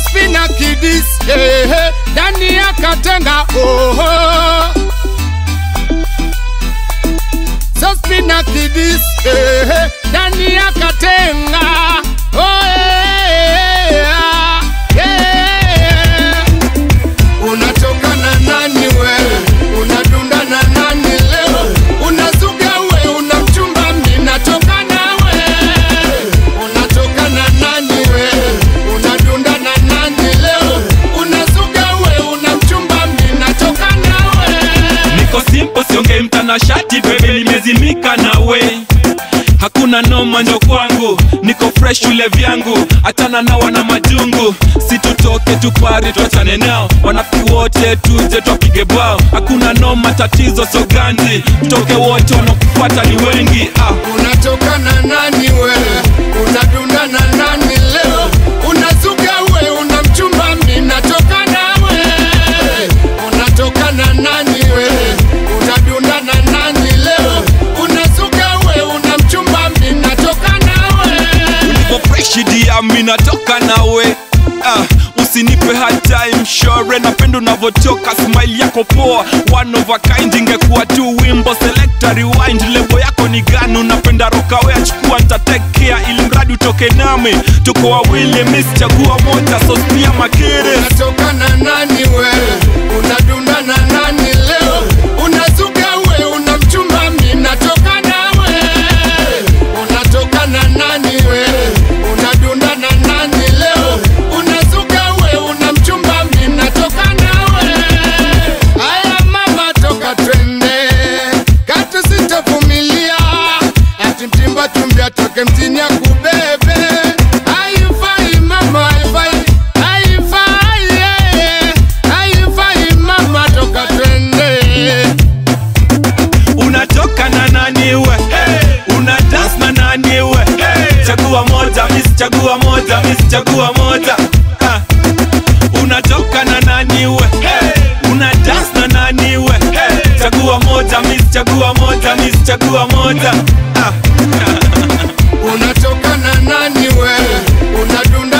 Sospina kidis eh, eh, ndani ya katenga oho Sospina kidis eh, eh, ndani ya katenga oh, eh, eh, ah, eh. Unatoka na nani wewe? Unadunda na nani leo? Unazuga we, una mchumba, mimi natoka nawe. Unatoka na nani wewe? Unadunda na nani leo? Unazuga we, una mchumba, mimi natoka nawe. niko simple siongei mtanashati bebe nimezimika nawe hakuna noma njo kwangu niko fresh ule vyangu achana na wana majungu situtoke tupari tuachane nao wanafiki wote tuje twapige bao hakuna noma tatizo soganzi mtoke wote wanakufuata ni wengi ah. Unatoka na nani wewe? Unadunda na nani leo? Unazuga we, una mchumba, mimi natoka nawe. Unatoka na nani wewe? Unadunda na nani leo? Unazuga we, una mchumba, mimi natoka nawe. Ulivo fresh dia mi natoka nawe ah, usinipe hard time shore napenda unavotoka smile yako poa one of a kind ingekuwa tu wimbo selector rewind lebo yako ni gani unapenda rokawe achukua ntatekea ili mradi utoke nami tuko wawili mis chagua moja sos pia makere Unatoka na nani wewe? Unadunda na nani leo? Unazuga we, una mchumba, mimi natoka nawe. Unatoka na nani wewe? Unadunda na nani leo? Unazuga we, una mchumba, mimi natoka nawe. Aya mama, toka twende, katu sitavumilia, ati mtimba tumbia toke mtini ya kubebe. Haifai mama, haifai, haifai, yeah. haifai mama, toka twende. unatoka na nani we hey. una dance na nani we hey. chagua moja miss chagua moja miss chagua moja ah. unatoka na nani we hey. una dance na nani we hey. chagua moja miss chagua moja miss chagua moja ah. Unatoka na nani wewe? Unadunda